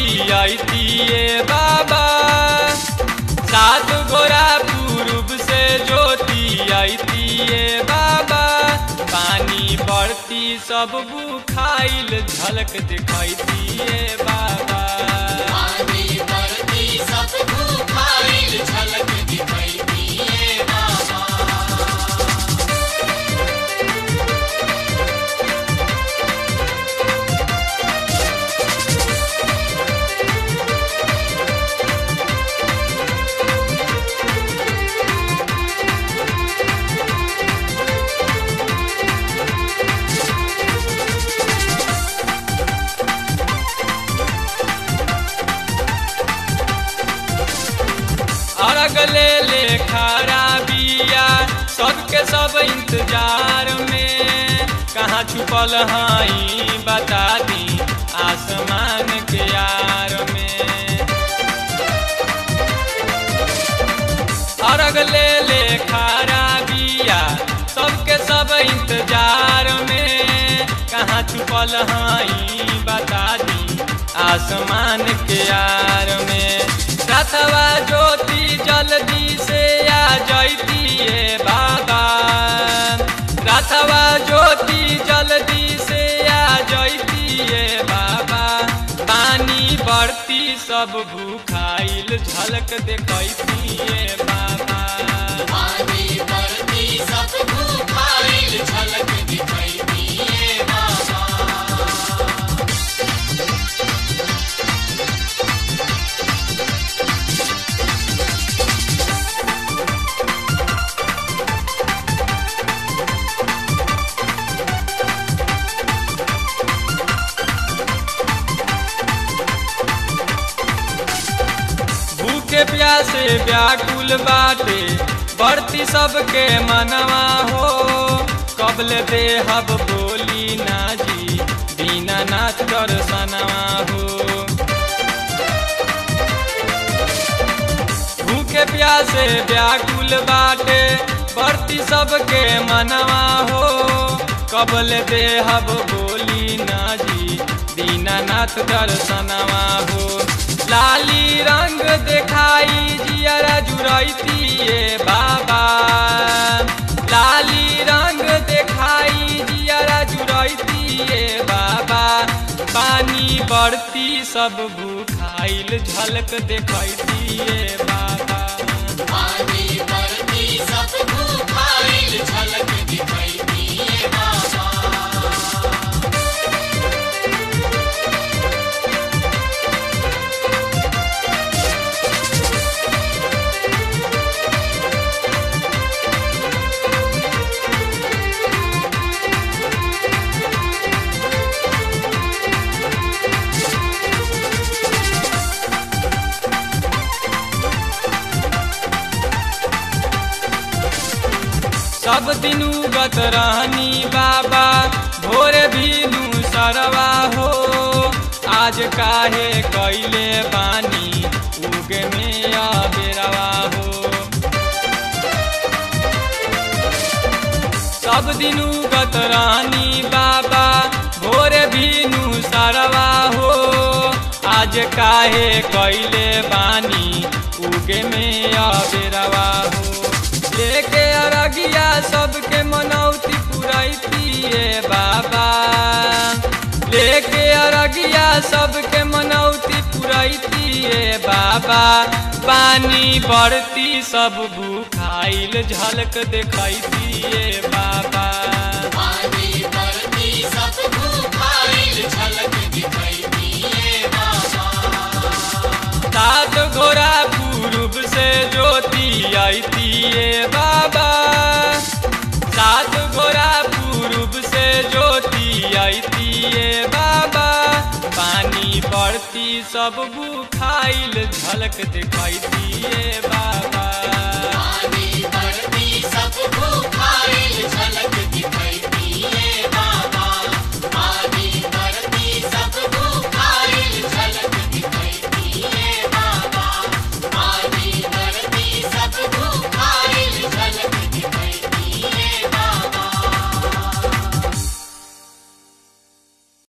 दिए बाबा सात गोरा पूर्व से ज्योति दिए बाबा पानी बढ़ती सब बुखाइल झलक दिखाई दिए बाबा पानी बरती सब भूखाइल झलक दिखाई दिए बाबा अर्घ ले ले खरा बिया सबके सब इंतजार में कहाँ छुपल हई बता दी आसमान के यार में अर्घ ले ले खरा बिया सबके सब इंतजार में कहाँ छुपल हई बता दी आसमान के यार में रथवा ज्योति जल्दी से आ जैतिए बाबा रथवा ज्योति जल्दी से आ जैतिए बाबा पानी बढ़ती सब भूखाइल झलक देखैतिए बाबा पानी बरती सब भूखाइल झलक दिखाई दिए बाबा भूखे प्यासे व्याकुल बाटे बढ़ती सबके मनवा हो कबल देहब बोली ना जी बिना नाच दर्शनवा हो भूखे प्यासे व्याकुल बाटे बढ़ती सबके मनवा हो कबल देहब बोली ना जी दीनानाथ दर्शनवा हो लाली रंग देखाई जियरा जुड़ैतिए बाबा लाली रंग देखाई जियरा जुड़ैतिए बाबा पानी बढ़ती सब भूखाइल झलक देखैतिए बाबा पानी बरती सब भूखाइल झलक दिखाई दिए बाबा सब दिन उगत रहनी बाबा भोर भीनु सरवा हो आज काहे कैले बानी उगे में अबेरवा हो सब दिन उगत रहनी बाबा भोर भीनु सरवा हो आज काहे कैले बानी उगे में अबेरवा हो लेके अरगिया सबके मनौती पुरैतिए बाबा लेके अरगिया सबके मनौती पुरैतिए बाबा पानी बढ़ती सब भूखाइल झलक देखैतिए बाबा पानी बरती सब भूखाइल झलक दिखाई दिए बाबा सात घोड़ा पूर्व से ज्योति आईतिए बाबा सात घोड़ा पूर्व से ज्योति आईतिए बाबा पानी बढ़ती सब बुखाइल झलक दिखाई दिए बाबा पानी बरती सब भूखाइल झलक